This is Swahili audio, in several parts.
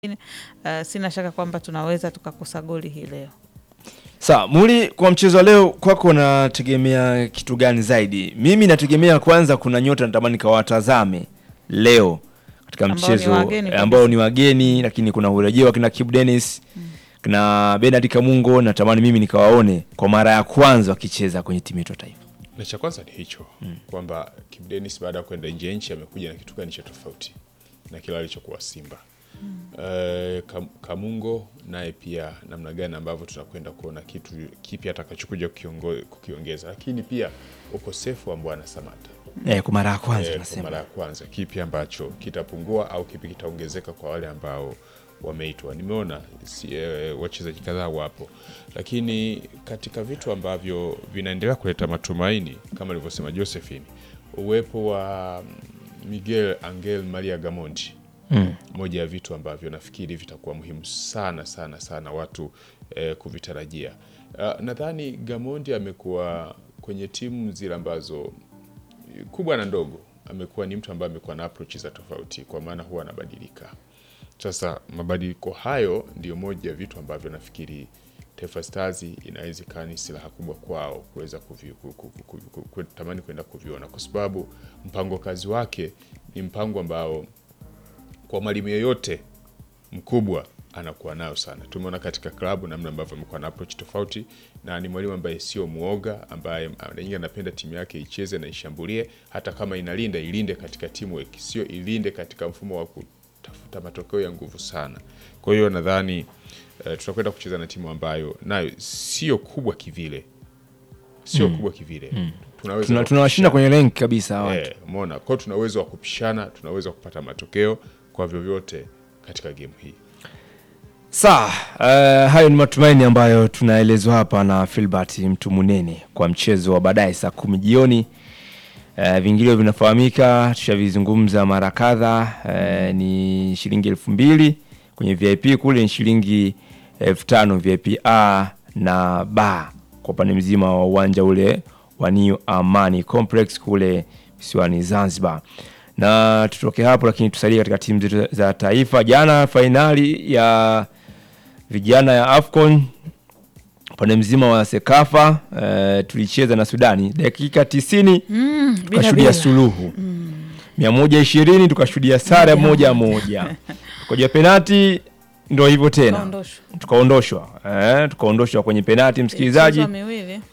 Uh, sina shaka kwamba tunaweza tukakosa goli hii leo. Sawa, Muli, kwa mchezo wa leo kwako unategemea kitu gani zaidi? Mimi nategemea kwanza, kuna nyota natamani kawatazame leo katika Ambao mchezo ni wageni eh, kabisa. ambao ni wageni, lakini kuna urejeo wa kina Kibu Dennis kina Bernard Kamungo, natamani mimi nikawaone kwa mara ya kwanza wakicheza kwenye timu yetu ya taifa. na cha kwanza ni hicho kwamba Kibu Denis baada ya kwenda nje ya nchi amekuja na kitu gani cha tofauti na kile alichokuwa Simba. Eh, Kam- Kamungo naye pia namna gani ambavyo tunakwenda kuona kitu kipi atakachokuja kukiongo- kukiongeza, lakini pia ukosefu wa Mbwana Samata Eh, kwa mara ya kwanza Eh, kwa nasema. mara ya kwanza, kipi ambacho kitapungua au kipi kitaongezeka kwa wale ambao wameitwa. Nimeona si, eh, wachezaji kadhaa wapo, lakini katika vitu ambavyo vinaendelea kuleta matumaini kama alivyosema Josephine, uwepo wa Miguel Angel Maria Gamondi Mm. moja ya vitu ambavyo nafikiri vitakuwa muhimu sana sana sana watu eh, kuvitarajia. Uh, nadhani Gamondi amekuwa kwenye timu zile ambazo kubwa na ndogo, amekuwa ni mtu ambaye amekuwa na approach za tofauti, kwa maana huwa anabadilika. Sasa mabadiliko hayo ndio moja ya vitu ambavyo nafikiri Taifa Stars inaweza ikawa ni silaha kubwa kwao kuweza kuvi- ku- ku- ku- ku- ku- kutamani kwenda kuviona, kwa sababu mpango kazi wake ni mpango ambao kwa mwalimu yeyote mkubwa anakuwa nayo sana. Tumeona katika klabu namna ambavyo amekuwa na approach tofauti, na ni mwalimu ambaye sio muoga, ambaye mara nyingi anapenda timu yake icheze na ishambulie, hata kama inalinda ilinde katika teamwork, sio ilinde katika mfumo wa kutafuta matokeo ya nguvu sana. Kwa hiyo nadhani eh, tutakwenda kucheza na timu ambayo nayo sio kubwa kivile, sio kubwa kivile. Tunaweza Tuna- Tunawashinda kwenye rank kabisa hawa watu. Eh, umeona kwao, tuna uwezo wa kupishana, tuna uwezo wa kupata matokeo kwa vyovyote katika game hii. Sawa, uh, hayo ni matumaini ambayo tunaelezwa hapa na Filbert mtu munene kwa mchezo wa baadaye saa kumi jioni. Uh, vingilio vinafahamika, tushavizungumza mara kadha. Uh, ni shilingi elfu mbili kwenye VIP kule, ni shilingi elfu tano VIP A na B kwa upande mzima wa uwanja ule wa New Amani Complex kule visiwani Zanzibar na tutoke hapo, lakini tusalie katika timu zetu za taifa. Jana fainali ya vijana ya AFCON upande mzima wa Sekafa eh, tulicheza na Sudani dakika tisini tukashuhudia bila. suluhu mia moja ishirini tukashuhudia sare moja moja koja penati ndo hivyo tena Kaondoshwa. tukaondoshwa eh, tukaondoshwa kwenye penati msikilizaji Ilichezwa miwili.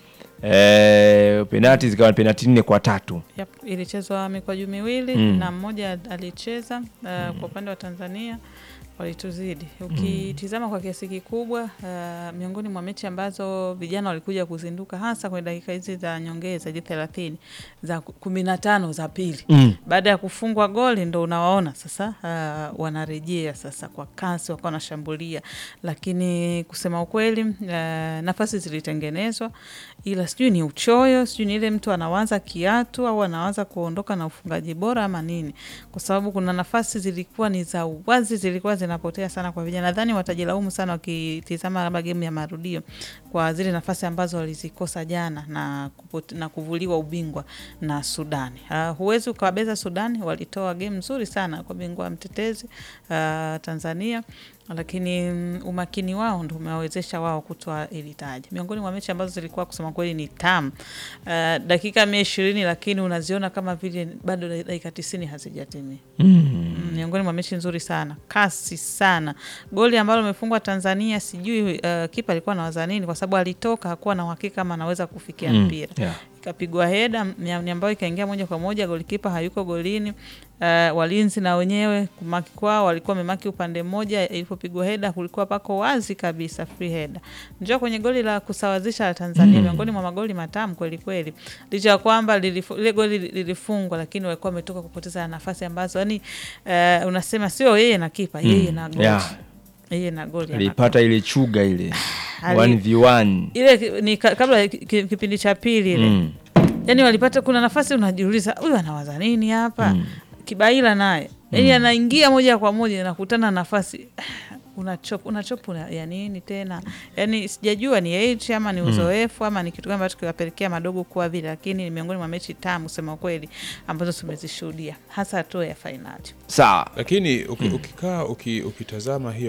eh, penati zikawa penati nne kwa tatu Yep, ilichezwa mikwaju miwili Mm. na mmoja alicheza uh, kwa upande wa Tanzania walituzidi. Ukitizama kwa kiasi kikubwa uh, miongoni mwa mechi ambazo vijana walikuja kuzinduka hasa kwenye dakika hizi za nyongeza hizi thelathini za ku- kumi na tano za pili mm. baada ya kufungwa goli ndo unawaona sasa uh, wanarejea sasa kwa kasi, wakawa wanashambulia, lakini kusema ukweli uh, nafasi zilitengenezwa, ila sijui ni uchoyo, sijui ni ile mtu anawaza kiatu au anawaza kuondoka na ufungaji bora ama nini, kwa sababu kuna nafasi zilikuwa ni za uwazi, zilikuwa zinapotea sana kwa vijana. Nadhani watajilaumu sana wakitizama labda gemu ya marudio kwa zile nafasi ambazo walizikosa jana na, kupote, na kuvuliwa ubingwa na Sudani. Uh, huwezi ukawabeza Sudani, walitoa game nzuri sana kwa bingwa mtetezi uh, Tanzania lakini mm, umakini wao ndo umewawezesha wao kutoa ili taji. Miongoni mwa mechi ambazo zilikuwa kusema kweli ni tamu uh, dakika mia ishirini, lakini unaziona kama vile bado dakika tisini hazijatimia. Mm, miongoni mwa mechi nzuri sana, kasi sana. Goli ambalo limefungwa Tanzania, sijui uh, kipa alikuwa anawaza nini, kwa sababu alitoka hakuwa na uhakika kama anaweza kufikia Mm, mpira yeah. ikapigwa heda ni ambayo ikaingia moja kwa moja, golikipa hayuko golini. Uh, walinzi na wenyewe kumaki kwao walikuwa wamemaki upande mmoja. Ilipopigwa heda kulikuwa pako wazi kabisa, free header. Njoo kwenye goli la kusawazisha la Tanzania, miongoni mwa magoli matamu kweli kweli, licha ya kwamba lilifu- ile goli lilifungwa, lakini walikuwa wametoka kupoteza nafasi ambazo yani, uh, unasema sio yeye na kipa, yeye na goli yeah. yeye na goli alipata ile chuga ile Ali- 1v1 ile ki- ni ka- kabla ya ki- ki- kipindi cha pili ile mm. yani walipata kuna nafasi unajiuliza huyu anawaza nini hapa kibaila naye yani anaingia moja kwa moja nakutana nafasi unachop unachop una, ya nini tena yani sijajua ni age ama ni uzoefu ama ni kitu gani ambacho kiwapelekea madogo kuwa vile lakini ni miongoni mwa mechi tamu sema ukweli ambazo tumezishuhudia hasa hatua ya fainali sawa lakini uki, ukikaa uki, ukitazama hiyo